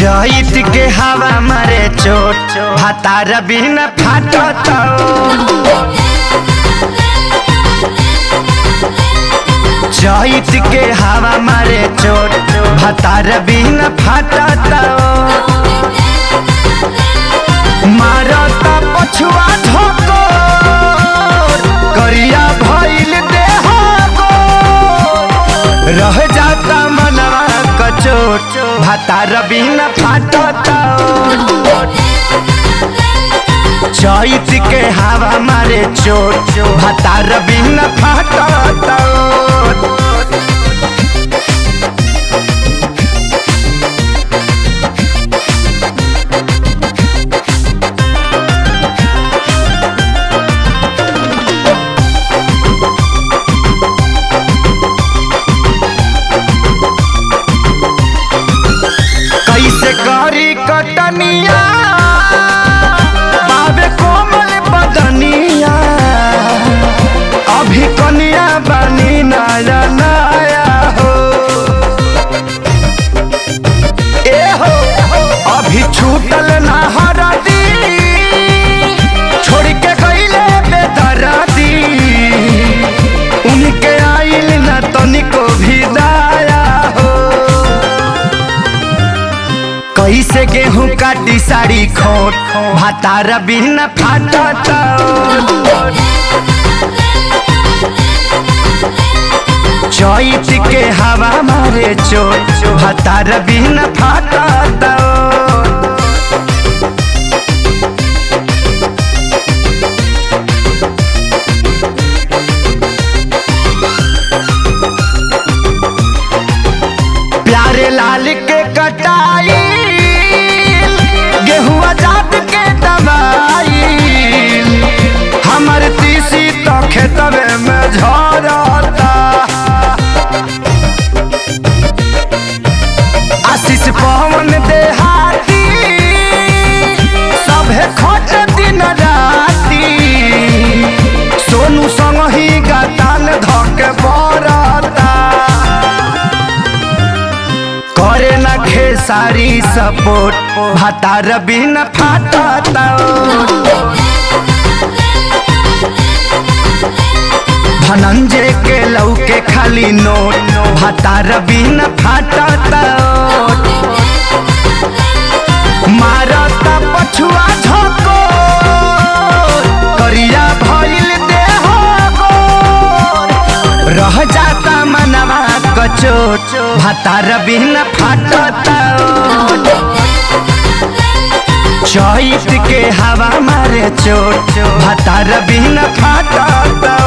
चैत के हवा मारे चोट भातार बिन फाटत चैत के हवा मारे चोट भातार बिन फाटत मारत पछुआ ठोको करिया भइल देह गोर। रह जाता मनवा कचोट भातार बिन फाटत चैत के हवा मारे चोट भातार बिन फाटत कैसे करी कटनिया बाबे कोमल बदनिया अभी कनिया बनी नया नया हो ए हो अभी छूटल ना हरदी छोड़ के गईले बेदरदी उनके आइल ना तनिको भी दाया हो कैसे गेहूं काटी साड़ी खोट भातार बिन फाटत चैत के हवा मारे चोट भातार बिन फाटत प्यारे लाल के कटाई गेहुआ जात के दवाई हमर तीसी तो खेतवे में झरता आशीष पवन देहाती सभे खोज दिन राती सोनू संग ही गतान धके बरता करे न खेसारी सपोर्ट भातार बिन फाटत धनंजय के लौके खाली नोट भातार बिन फाटत मारत पछुआ झको करिया भइल देह गोर। रह जाता मनवा कचोट भातार बिन फाटत चैत के हवा मारे चोट भातार बिन फाटत